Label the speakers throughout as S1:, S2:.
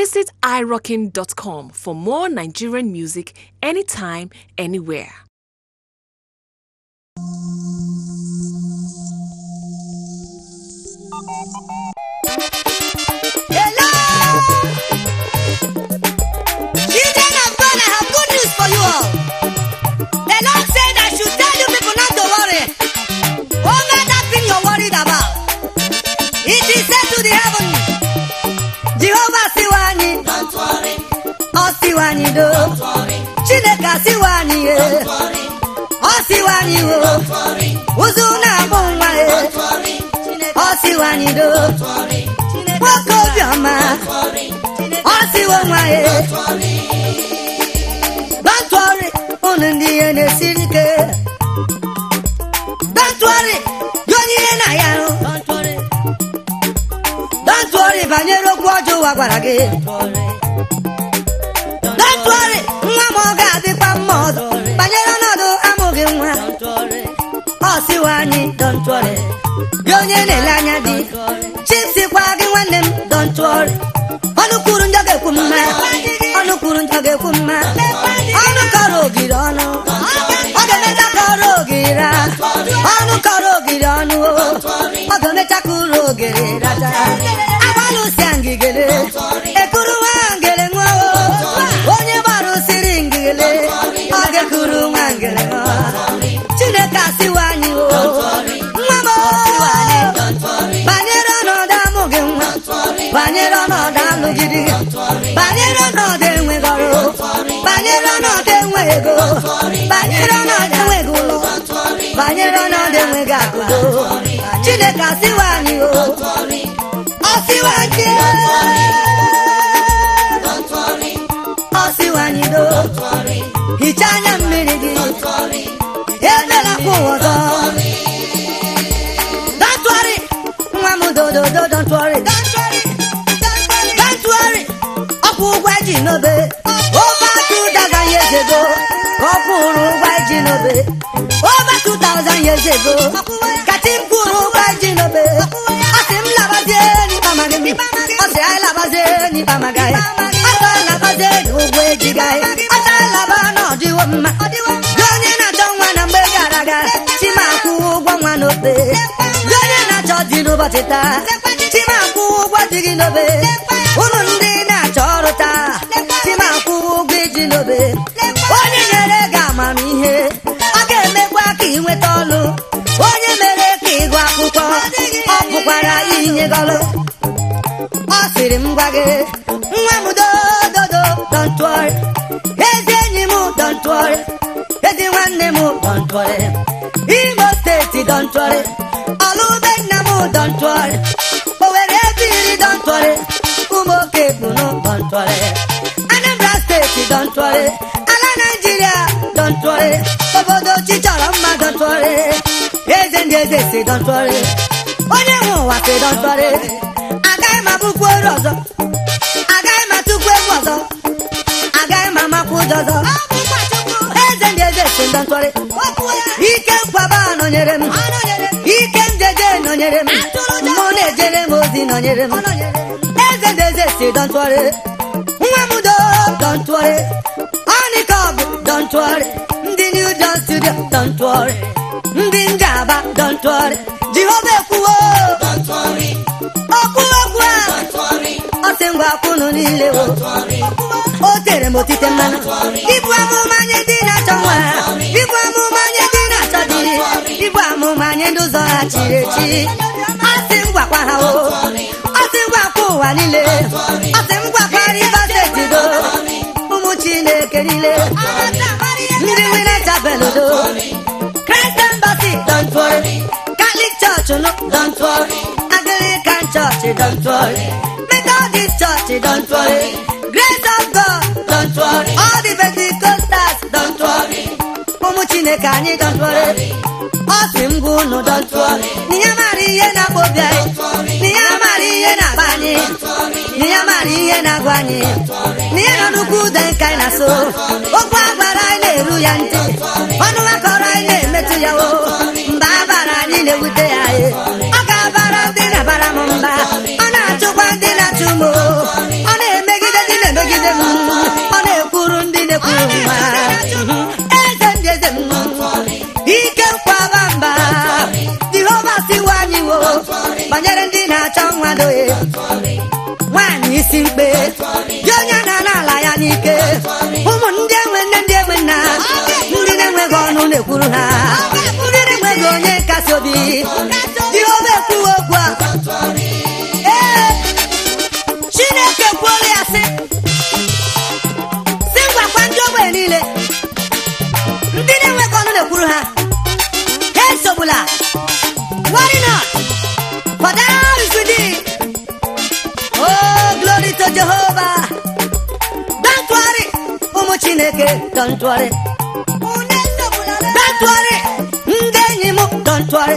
S1: Visit irockin.com for more Nigerian music anytime, anywhere.
S2: Hello! Children of God, I have good news for you all. The Lord said I should tell you people not to worry. Over that thing you're worried about. It is said to the heaven. Jehovah siwani. Don't worry. Ọ siwani do. Chineke siwani ye. Ọ siwani o. Ụzụ na-amụ nwa ye. Ọ siwani do. nwoke obiọma ọ siwo nwa ya dọntụọrị unu ndị ihe na-esiri ike dọntụọrị dị onye ihe na ya hụ dọntụọrị banyere okwu ọjọọ ụwa gwara gị dọntụọrị nwa m ọ ga-adịkwa mma ọzọ banyere ọnọdụ amụghị nwa ọ siwa anyị dọntụọrị gị onye na-ele anya dị chisikwa gị nwanne m dọntụọrị ọnụ kwuru njọ ga-ekwu mma ọnụ kwuru njọ ga-ekwu mma ọnụ kọrọ ogiri ọnụ ọ ga-emecha kọrọ ogiri ra ọnụ kọrọ ogiri ọnụ o ọ ga-emecha kụrụ ogiri rata agbalụsịa ngigere ekuru nwa ngere nwa o onye gbarụsiri ngigere ọ ga-ekuru nwa ngere nwa chineke asịwa anyị o nwa m o banyere ọnọdụ amụghị nwa banyere ọnọdụ alụgidi gị banyere ọnọdụ enweghị ọrụ banyere ọnọdụ enweghị ego banyere ọnọdụ enweghị ụlọ banyere ọnọdụ enweghị akụdo chineke asịwa anyị o ọsịwa anyị ọsịwa anyị do hichaa anya mmiri gị ebela kwa ụwa ọzọ Don't worry, nwa m dododo don't worry. Don't worry, ọkwụ ụgwọ eji n'obe. Over two thousand years ago, ọ kwụrụ ụgwọ eji n'obe. Over two thousand years ago, kati m kwụrụ ụgwọ eji n'obe. Ọ sị m labazie n'ikpe amaghị m. Ọ sị anyị labazie n'ikpe amaghị anyị. Ọ sị anyị labazie n'ụgwọ eji gị anyị. Ọ sị anyị laba na ọ dịwo mma. Gị onye na-achọ nwa na mgbe gara aga, chima akwụwo ụgwọ nwa n'obe. Gị onye na-achọ di n'ụbọchị taa, chima akwụwo ụgwọ di gị n'obe. Unu ndị na-achọ ọrụ taa, chima akwụwo ụgwọ iji n'obe. Onye nyere gị amamihe, ọ ga-emekwa ka ị nweta ọlụ. Onye mere ka ịgụ akwụkwọ, ọ pụkwara inye gị ọlụ. Ọ sịrị m gwa gị, nwa m dododo don't worry. Ezi enyi m don't worry. Ezi nwanne m don't worry. Imo steeti don't worry. Ọlụbe nna m don't worry. Owere ebiri don't worry. Ụmụ oke kpunu don't worry. Anambra steeti don't worry. Ala Naịjirịa don't worry. Obodo chi chọrọ mma don't worry. Eze ndị eze si don't worry. Onye nwe ụwa si don't worry. Agaghị m abụkwu oru ọzọ. Agaghị m atụkwu egwu ọzọ. Agaghị m amakwu ụjọ ọzọ. Eze ndị eze si don't worry. Ike nkwaba nọnyere m. Ike njeje nọnyere m. Mụ na-ejere m ozi nọnyere m. Eze ndị eze si don't worry. Nwa m do don't worry. Ọnịkọb don't worry. Ndị New John Studio don't worry. Ndị Njaba don't worry. Jehova ekwuwo. Okwu okwu a. Ọ sị ngwa kwunu niile o. O tere m otite mmanụ. Ibu amụma nye ndị na-achọ nwa. Ibu amụma nye ndị na-achọ di. Ibu amụma nye ndị ụzọ ha chiri echi. Ọ sị m gwakwa ha o. Ọ sị m gwakwa ụwa niile. Ọ sị m gwakwa Rivers Steeti do. Ụmụ Chineke niile. Ndị nwere chapel do. Christ Embassy don't worry. Catholic Church no don't worry. Anglican Church don't worry. Methodist Church don't worry. Grace of God don't worry. All the Pentecostals don't worry. Ụmụ Chineke anyị don't worry. Ọ sị m gwa unu don't worry. N'ihe mara ihe na-akpọ obi anyị. N'ihe mara ihe na-akpa anyị. N'ihe mara ihe na-agwa anyị. N'ihe nọ n'ukwu ude nke anyị na-so. Okwu a gwara anyị na-eru ya ntị. Ọnụ akọrọ anyị na-emetụ ya o. Mba a bara anyị na-ewute ya e. Ọ ga-abara ndị na-abara m mba. Ọ na-achụkwa ndị na-achụ m o. Ọ na-emegide isi mkpe gị onye na-ana ala ya n'ike ụmụ ndị enwe nne ndị enwe nna ndị na-enweghị ọnụ na-ekwuru ha ndị na-enweghị onye nkasi obi jehova ekwuwe okwu a ee chineke kwuola ya sị si ngwakwa ndị ogbenye niile ndị na-enweghị ọnụ na-ekwuru ha ha esogbula worry not for thou is with thee oh glory to jehovah don't worry ụmụ chineke don't worry don't worry ndị enyi m don't worry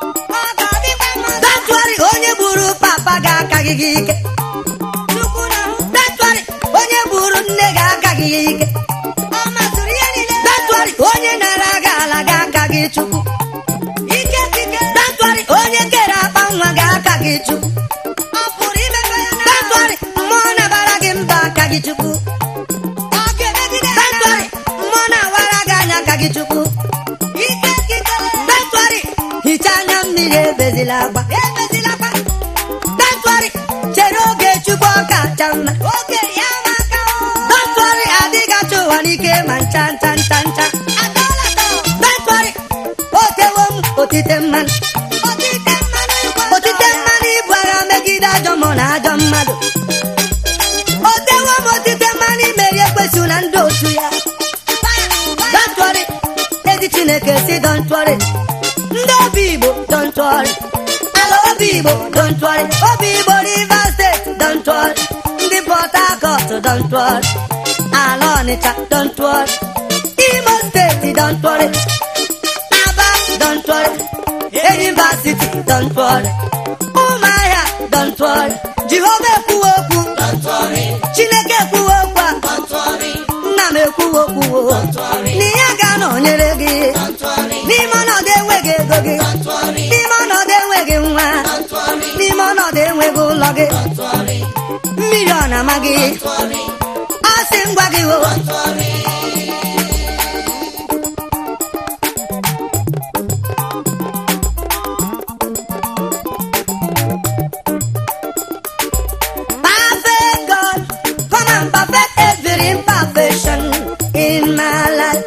S2: don't worry onye gburu papa ga-akaghị gị ike don't worry onye gburu nne ga-akaghị ya ike don't worry onye nara gị ala ga-aka gị chukwu don't worry onye kere akpa nwa ga-aka gị chukwu don't worry mmụọ na-abara gị mba aka gị chukwu don't worry mmụọ na-awara gị anya aka gị chukwu don't worry hichaa anya mmiri ebezila agba don't worry chere oge chukwu ọ kacha mma don't worry adịghị achọ ụwa n'ike ma ncha ncha ncha ncha don't worry otewo m otite mmanụ otite mmanụ ibu agha megide ajọ mmụọ na ajọ mmadụ otewo m otite mmanụ imeri ekwesu na ndị otu ya don't worry ezi chineke si don't worry ndị obi igbo don't worry ala obi igbo don't worry obi igbo rivers steeti don't worry ndị port harcourt don't worry ala ọnịcha don't worry imo steeti don't worry aba don't worry enyimba city don't worry ụmụahịa don't worry jehova ekwuwe okwu chineke ekwuwe okwu a nna m ekwuwe okwu na ya ga-anọnyere gị n'ime ọnọdụ enweghị ego gị n'ime ọnọdụ enweghị nwa n'ime ọnọdụ enweghị ụlọ gị mmiri ọ na-ama gị ọ sị ngwa gị o Perfect God, come and perfect every imperfection in my life.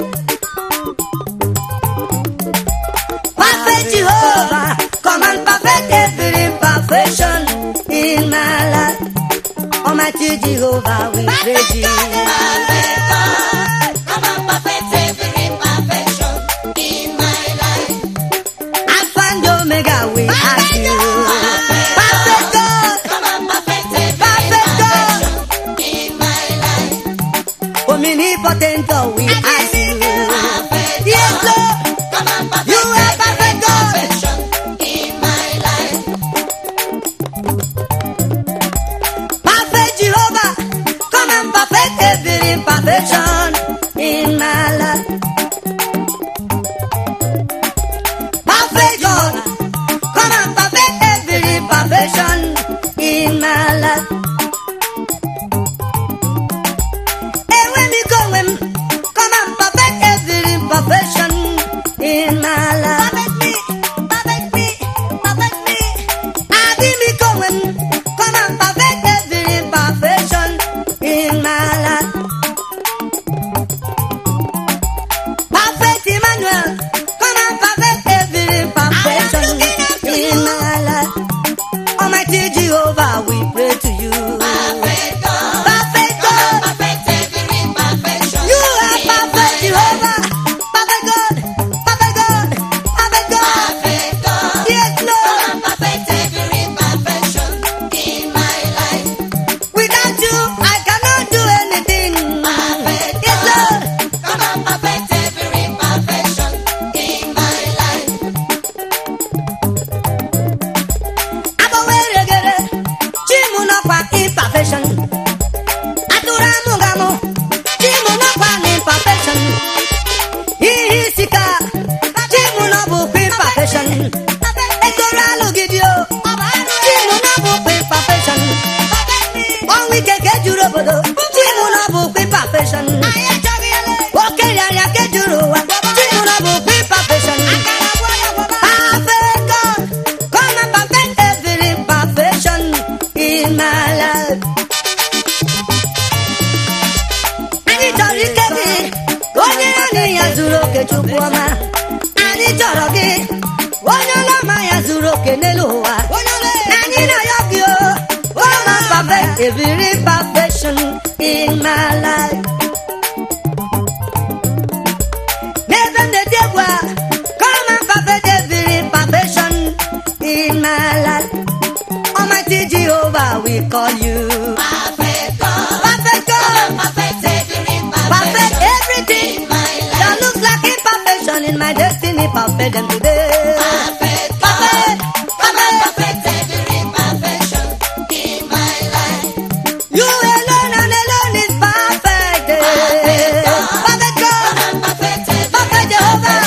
S2: Perfect Jehovah, come and perfect every imperfection in my life. Almighty Jehovah, we praise you. Alpha and Omega, we ask you. Perfect God, perfect God, omnipotent God, we ask you. Yes, Lord, you are perfect God. Perfect Jehovah, come and perfect every imperfection in my life. Perfect God, come and zuru oke n'elu ụwa na anyị na-ayọ gị o come and perfect every perfection in my life n'ebe m na-eti egwu a come and perfect every perfection in my life almighty jehovah we call you perfect god perfect everything that looks like imperfection in my destiny perfect them today perfect perfect you alone and alone is perfect perfect god perfect jehovah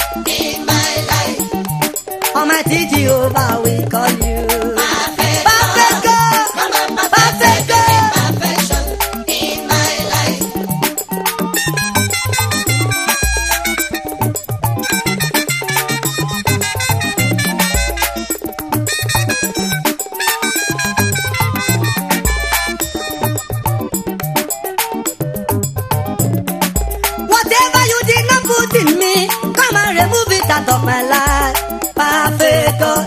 S2: almighty jehovah we call you perfect god perfect god Whatever you did not put in me, come and remove it out of my life. Perfect God.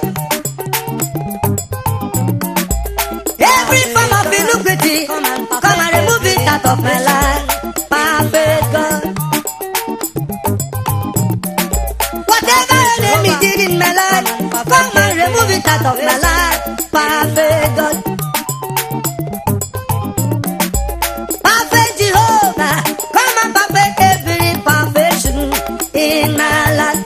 S2: Every form of iniquity, come and remove it out of my life. Perfect God. Whatever enemy did in my life, come and remove it out of my life. Perfect God. Perfect Jehovah, come and perfect every perfection in my life.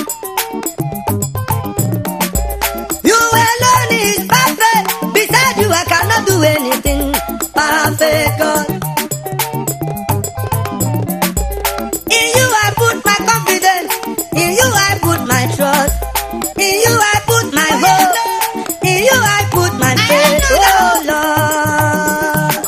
S2: You alone is perfect. Beside you, I cannot do anything. Perfect God. In you, I put my confidence. In you, I put my trust. In you, I put my hope. In you, I put my faith. Oh Lord.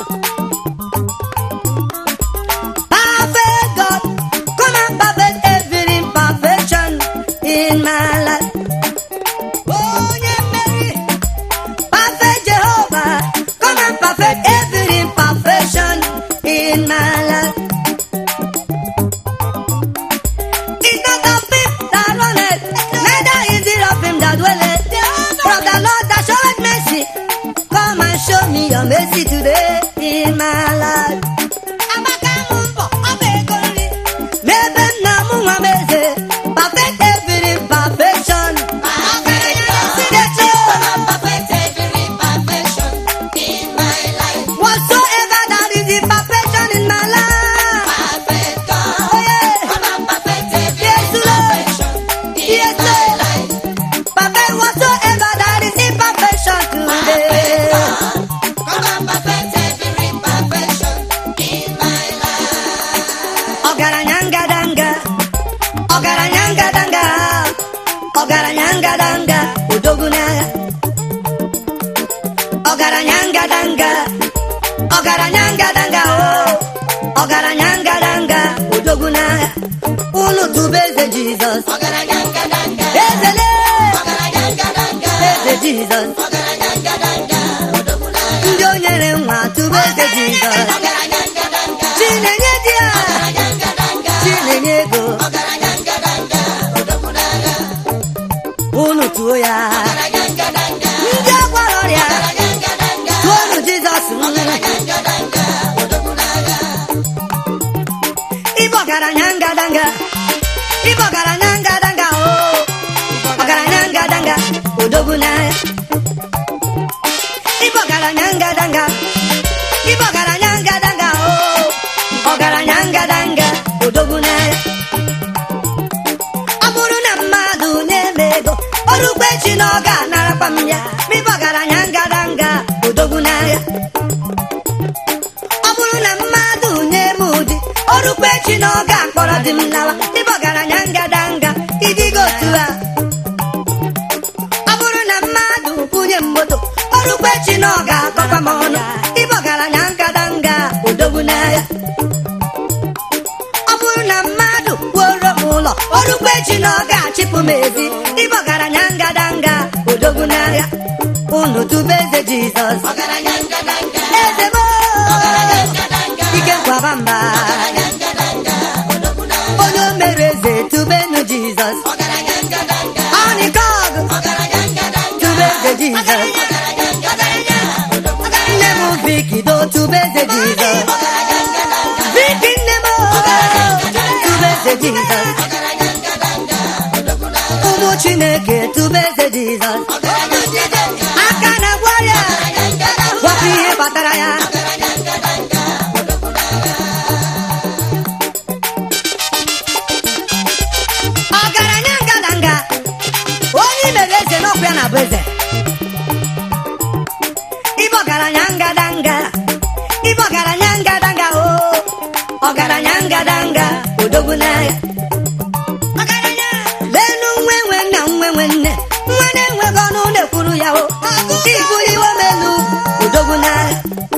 S2: Perfect God, come and perfect every imperfection in my life. Oh, yeah, Mary. Perfect Jehovah, come and perfect every imperfection in my life. It's not of him that runneth, neither is it of him that dwelleth. From the Lord that showeth mercy, come and show me your mercy today in my life. N'ebe nna m nwa m eze, perfect every imperfection. Whatsoever that is imperfection in my life. Oh, yeah. Yes, Lord. Yes, Lord. Perfect whatsoever that is imperfection today. Ọgaranya ngadanga, ọgaranya ngadanga, ọgaranya ngadanga, odogwu n'agha. Ọgaranya ngadanga, ọgaranya ngadanga, oh, ọgaranya ngadanga, odogwu n'agha. Unu tụba eze Jizọs, ezele, eze Jizọs. Ndị o nyere nwa tụba eze Jizọs. Chinenye di ya, Chinenye ego, unu tụọ ya. Ndị agwara ọrịa, tụọnụ Jizọs Ibe ọgaranya ngadanga, ibe ọgaranya ngadanga, oh, ọgaranya ngadanga, odogwu n'agha. Ibe ọgaranya ngadanga, ibe ọgaranya ngadanga, oh, ọgaranya ngadanga, odogwu n'agha. Ọ bụrụ na mmadụ na-eme ego, ọrụkwa echi na ọ ga-anarakwa m ya. Ma ibe ọgaranya ngadanga, odogwu n'agha. Ọ bụrụ na mmadụ nye m ụdị ọrụkwa echi na ọ ga-akpọrọ di m lawa ịbụ ọgaranya ngadanga idigo otu a ọ bụrụ na mmadụ kwunye m moto ọrụkwa echi na ọ ga-akọkwa m ọnụ ịbụ ọgaranya ngadanga odogwu n'agha ọ bụrụ na mmadụ kwuoro m ụlọ ọrụkwa echi na ọ ga-achịpụ m ezi ịbụ ọgaranya ngadanga odogwu n'agha unu tube eze jizọs eze m ike nkwaba mba onye o mere eze tubenu jizọs ọnịkọgụ jizọs nne m viki do tube eze jizọs viki nne m tube eze jizọs ụmụ chineke tube eze jizọs aka na-agwa ya gwapụ ihe kpatara ya ọgaranya ngadanga onye imere eze n'ọkụ ya na-abụ eze ibe ọgaranya ngadanga ibe ọgaranya ngadanga o ọgaranya ngadanga odogwu n'agha lenu nwe nwe nna nwe nwe nne nwa na-enweghị ọnụ na-ekwuru ya o ibuliwe m elu odogwu n'agha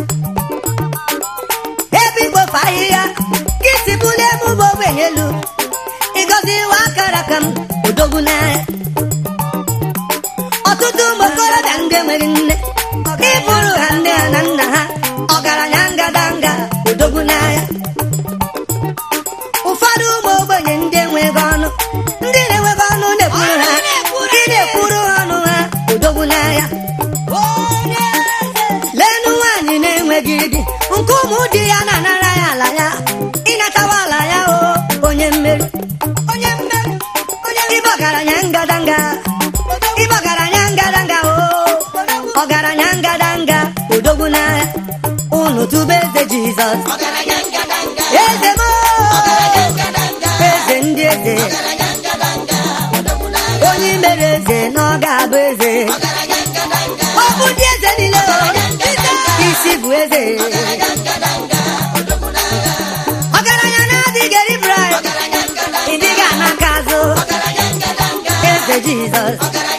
S2: ebe ikpofu ahịhịa gị si bulie m bụ ogbenye elu ịgọzi iwe akara ka m odogwu n'agha ọtụtụ ụmụ okorobịa ndị enweghị nne ịbụrụ ha nne ha na nna ha ọgaranya ngadanga odogwu n'agha ụfọdụ ụmụ ogbenye ndị enweghị ọnụ ndị na-enweghị ọnụ na-ekwuru ha ndị na-ekwuru ha ọnụ ha odogwu n'agha lenu nwaanyị na-enweghị di nke ụmụ di ya na-anara ya ala ya ịnatawa ala ya o onye mmeri onye mmeri onye ibe ọgaranya ngadanga ibe ọgaranya ngadanga o ọgaranya ngadanga odogwu n'agha unu tube eze jizọs eze m eze ndị eze onye mere eze na ọ ga-abụ eze ọ bụ ndị eze niile o isi bụ eze ọgaranya na-adịghị eri brai ịdịghị anaka azụ eze jizọs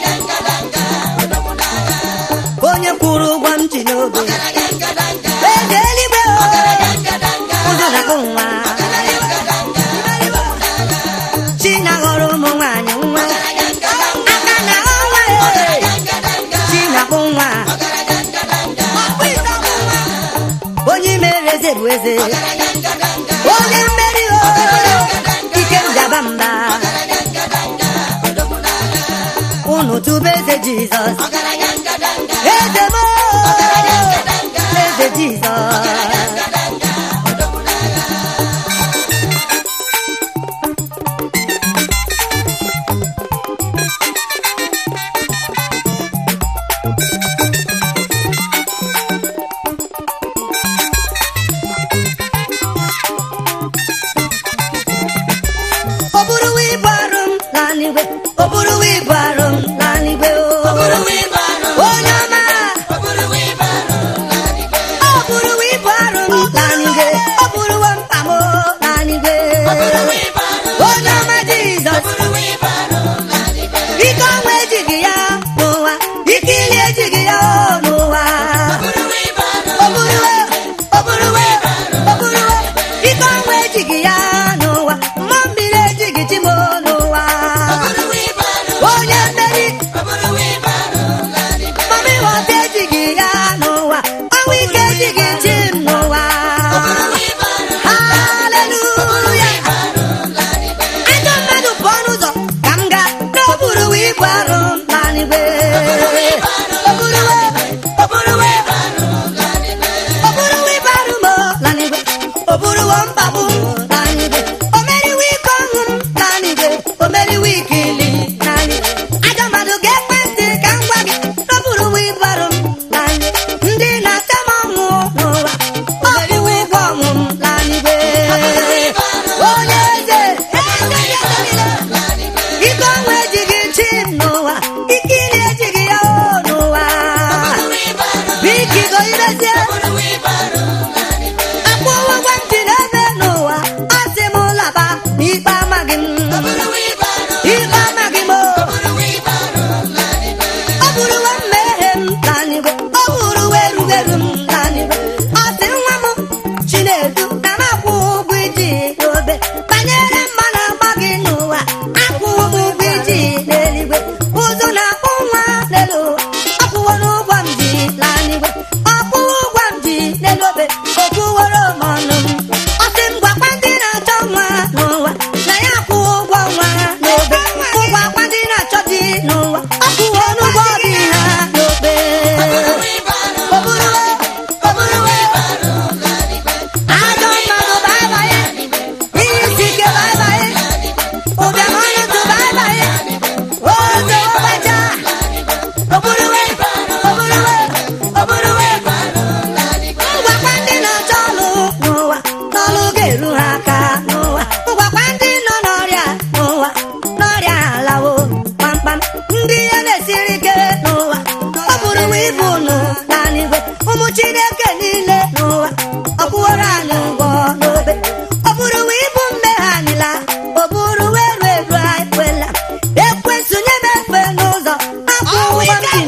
S2: onye kwụrụ ụgwọ m ji n'obe eze eluigwe o ụzọ na-akpụ nwa chi na-aghọrọ ụmụ nwaanyị nwa aka na ọnwa e chi na-akpụ nwa onye mere eze bụ eze onye mmeri o ike njaba mba unu tube eze jizọs eze m eze jizọs ọ bụrụ ibu arụ m n'anigwe ọ bụrụ ibu arụ m n'anigwe o onye ọma ọ bụrụ ibu arụ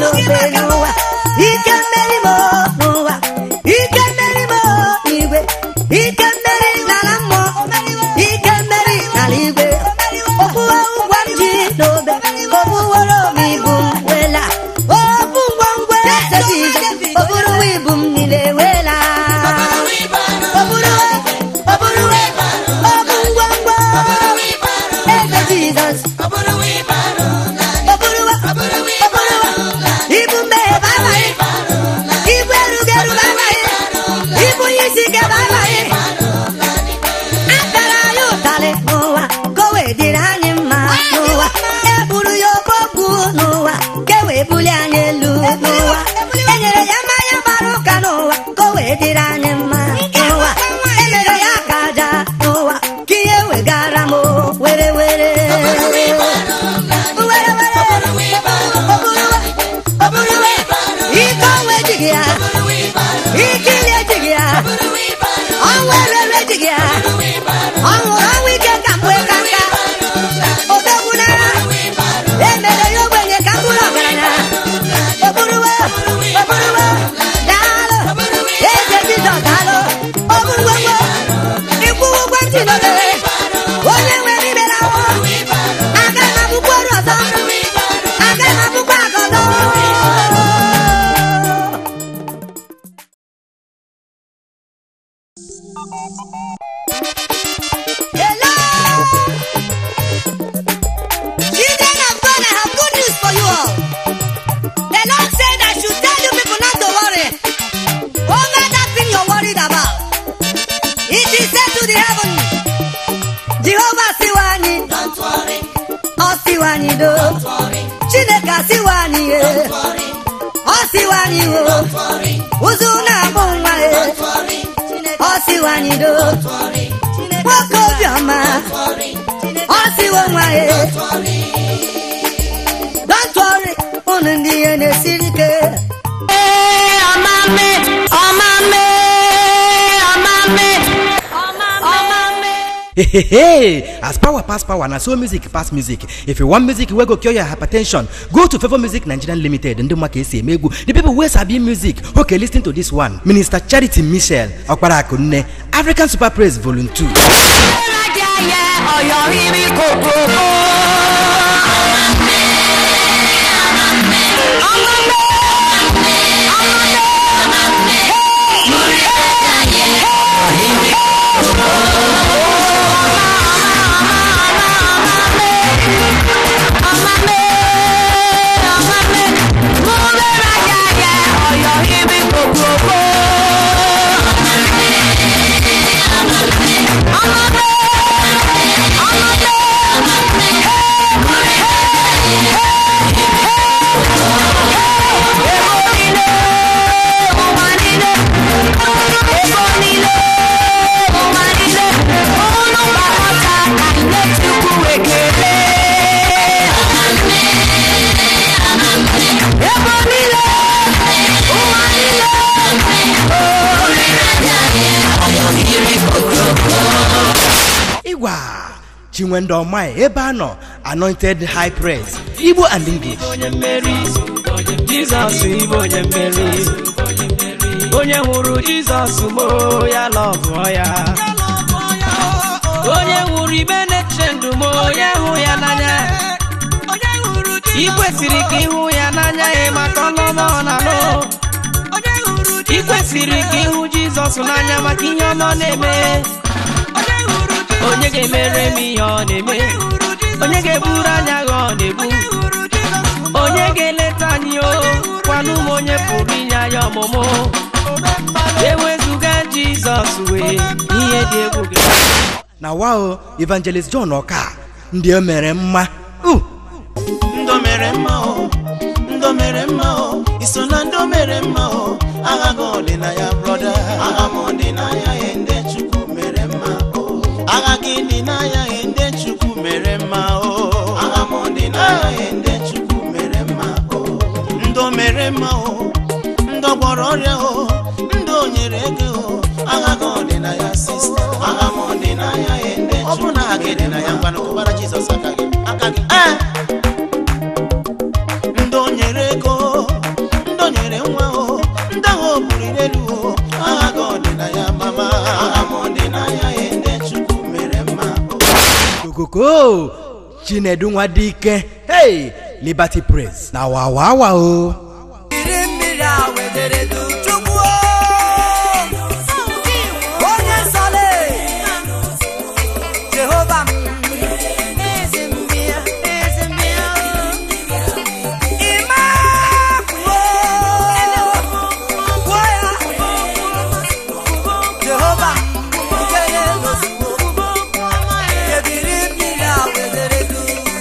S2: n'obe n'ụwa ike mmeri m n'ụwa ike mmeri m n'igwe ike mmeri n'ala mmụọ ike mmeri n'ala igwe okpuwe ụgwọ m ji n'obe okpuwere m ibu m wela obu ngwongwo eze Jizọs oburuwa ibu m niile wela oburuwa oburuwa obu ngwongwo eze Jizọs oburuwa oburuwa ibu mmehie babaghị ibu erugeru babaghị ibu onye isi ike babaghị akara anyị ụtalị n'ụwa ka o wee dịrị anyị mma n'ụwa eburu ya okpokwu n'ụwa ka e wee bulie anyị elu n'ụwa enyere ya mmanya gbara ụka n'ụwa ka o wee dịrị anyị mma n'ụwa emere ya ka aja n'ụwa ka ihe wegara m were were were were oburuwa oburuwa ike onwe ejighị ya ike ili ejighị ya ọnwụ erere ejighị ya ọnwụ ọnwụ ike ka mgbe ka nka odogwu n'agha emere ya ogbenye ka mkpụrụ ọgaranya oburuwa oburuwa daalụ eze jizọs daalụ oburuwegwo ịkwụwa ụgwọ ntị n'obere onye nwere ibere ahụ aga m abụkwa ọrụ ọzọ aga m abụkwa aka ọzọ Hello! Children of God, I have good news for you all. The Lord said I should tell you people not to worry over that thing you're worried about. It is said to the heaven, Jehovah siwani, ọ siwani do, Chineke siwani ye, ọ siwani wo, ụzụ na-abụ nwa ye, ọ siwani do, nwoke obiọma, ọ siwo nwa ye. Don't worry, unu ndị ihe na-esiri ike.
S3: Hey, hey, hey. as power pass power na so music pass music if you want music wey go cure your hypertension go to favour music nigeria limited ndị mma ka esi eme egwu the people wey sabi music okay lis ten to this one minister charity michel ọkpara akunne african super praise volume 2. ịgwa chinwendụ ọmai ebe a nọ anointed high praise igbo and english
S4: onye mmeri jizọs ịbụ onye mmeri onye hụrụ jizọs mo ya lọgụọ ya onye hụrụ ibe na-eche ndụ m onye hụ ya n'anya ị kwesịrị ka ịhụ ya n'anya ya maka ọlọma ọ na-alụ ị kwesịrị ka ịhụ jizọs n'anya maka ihe ọma ọ na-eme onye ga-emere m ihe ọ na-eme onye ga-eburu anya gha ọ na-ebu onye ga-eleta anyị o kwanụ m onye pụrụ inye anyị ọmụmụ ewezụga jizọs wee ihe dị egwu gị
S3: na wao evangelist john ọka ndị o mere mma Uh,
S5: ndo mere mma o ndo mere mma o iso na ndo mere mma o agha gị ọdịnaya brọda agha m ọdịnaya ya ndị chukwu mere mma o agha gị dị n'anya ya ndị chukwu mere mma o agha m ọdịnaya ya ndị chukwu mere mma o ndo mere mma o ndo gwọrọ ọrịa o ndo nyere ego o agha gị ọdịnaya sista agha m ọdịnaya ya ndị chukwu ọ bụrụ na agha gị dị na ya ngwanụ kụbara jizọs aka gị aka gị ee ndị o nyere ego o buliri elu o aha gị ọ dị na ya mama aha m dị n'anya ya ndị chukwu mere mma o
S3: kokoko chinedu nwa dike hey liberty praise na wawawa o
S2: Jiri mmiri a wedere du Chukwu o. onye nsọle Jehova m ezi mmịa ezi mmịa ime kwuo kwuo ya Jehova m nkele ozugbo ebiri mmiri a wedere du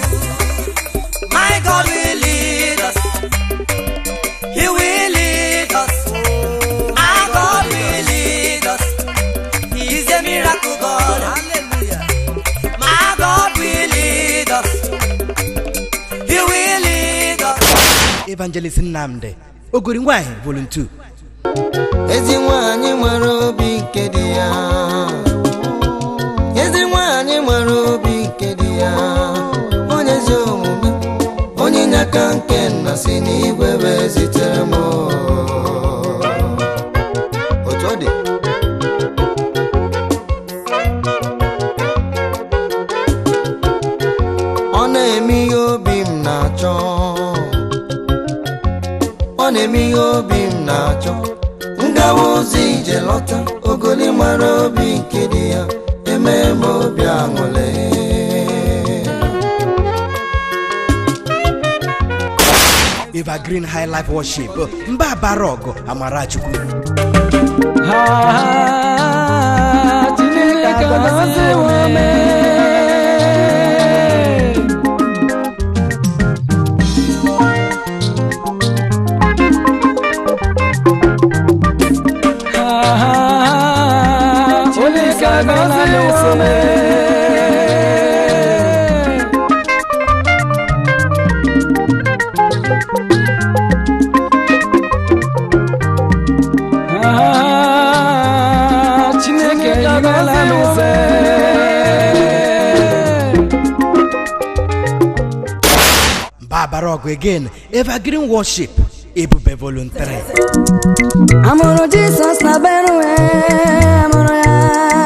S2: My God will lead us He will lead us. Our God will lead us. He is a miracle God. Hallelujah. Our God will lead us. He will lead us.
S3: evangelist nnamdi ogori nwanyị volunteer
S6: ezi nwanyị nwere obi nke dị ya ezi nwanyị nwere obi nke dị ya onye ezi omume onye nyaka nke nna si n'igwe wee zitere m otu ọ dị ọ na-eme ihe obi m na-achọ ọ na-eme ihe obi m na-achọ ngawa ụzọ ije lọta ogoli mara obi nke dị ya eme m obi aṅụle
S3: evergreen high life worship mba bara ọgụ amarachukwu
S4: Chineke agọziwo m. Chineke agọziwo m. Chineke agọziwo m.
S3: mba bara ọgụ again evergreen worship ebube voluntary
S7: amụrụ jisọs na benue amụrụ ya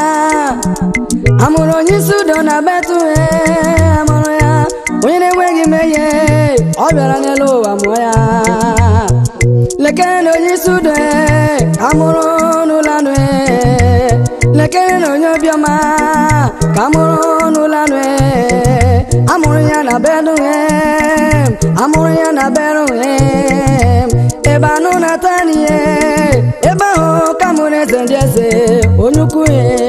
S7: amụrụ onye isi udo na betue amụrụ ya onye na-enweghị mmehie ọ bịara n'elu ụwa mụọ ya lekere na onye isi udo amụrụ n'ụlọ anụ lekere na onye obiọma ka amụrụ n'ụlọ anụ amụrụ ya na bedụhem amụrụ ya na bedụhem ebe anụ na-ata n'ihe ebe ahụ ka mụrụ eze ndị eze onye ukwu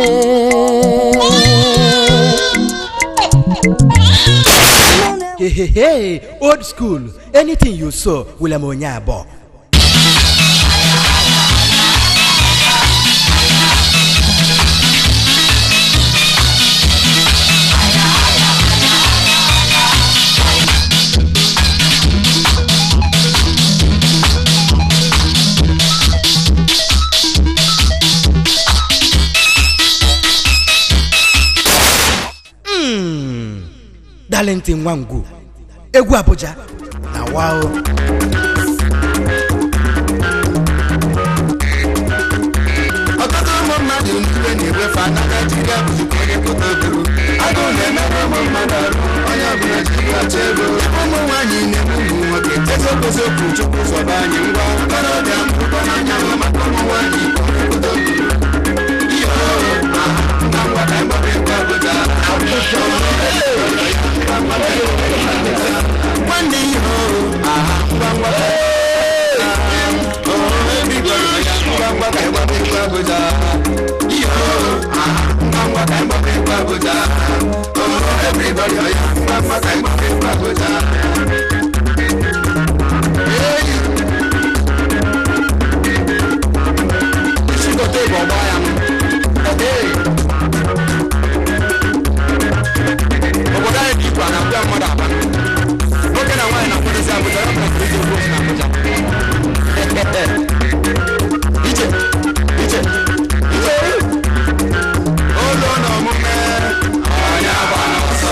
S3: hehehe old school anything you saw william onye abụọ Mm. darlington nwangwu egwu abuja na wao
S6: ọtụtụ ụmụ mmadụ n'iwe na-egwefe na naijiria bụzikwa onye pụta oburu agụụ na-emerụ ụmụ mmadụ arụ onye ọbụla jiri ọcha ego ụmụ nwaanyị na-egbu ụmụ nwoke eziokwu chukwu zọba anyị ngwa ntorobịa mbụkọ n'anya ma maka ụmụ nwaanyị bụ onye pụta oburu ihe ọhụrụ aha ngwa ngwa ka mgbabe nke ọbụla nwanne ihe ọhụrụ aha ngwa ngwa ka obodo anyị dị ikwu a na-abịa mmadụ aba nwoke na nwaanyị na-akwadezi abụja ya mụrụ iji okwu na abụja Iche, iche, iche. Olu na omume onye agba n'ọsọ.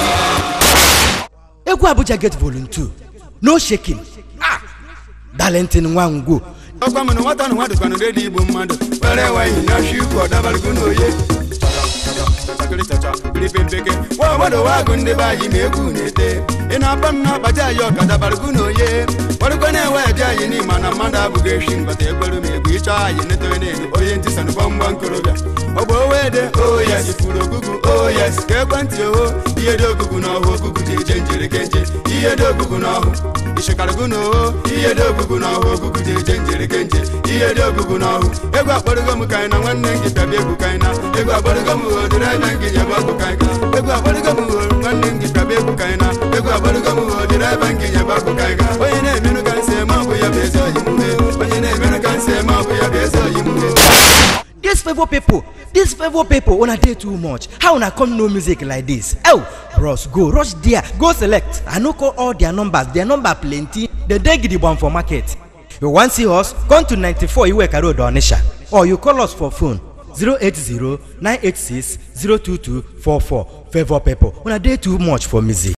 S3: egwu abuja get volume 2 no shaking ah darlington nwangwu
S6: ọkwa m na nwata na nwa dịkwanụ redi igbo mmadụ were wanyị na shikwu ọdabalụgo n'oye nwa obodo wagụ ndị be anyị ma egwu na-ete ị na-akpa m na-akpaja anyị ọkadabalụgo n'oye kwarụkwa na-enwe eje anyị n'ime na mmadụ abụghị eshi mgbata ekpere ma egwu ịchọ anyị netoe na-eme onye ntị sanụ gbamgba nkorobịa ọgba owede oyes ifuru ogugu oyes ka ekwentị oho ihe dị ogugu na ọhụ ogugu ji eje njiri kenje ihe dị ogugu na ọhụ ishikarịgo na oho ihe dị ogugu na ọhụ ogugu ji eje njiri kenje ihe dị ogugu na ọhụ egwu akpọrọgo m ka anyị na nwanne m gị bịabịa egwu ka anyị na egwu akpọrọgo m ho dịrị ebe m gị nyebe ọgụ ka anyị ga egwu akpọrọgo m ho nwanne m gị bịabịa egwu ka anyị na egwu akpọrọgo m ho dịrị ebe m gị nyebe ọgụ ka anyị ga onye na-emenụ ka nsị eme ọ bụ ya bụ ezi oyi mhe onye na-emenụ ka nsị eme ọ bụ ya bụ ezi oyi mhe
S3: dis favour pipo dis favour pipo una dey too much how una come know music like dis oh bros go rush there go select i no call all their numbers their number plenty dem dey gidigbam for market you wan see us come to 94 iweka road onisha or you call us for phone 080 986 02244 favour pipo una dey too much for music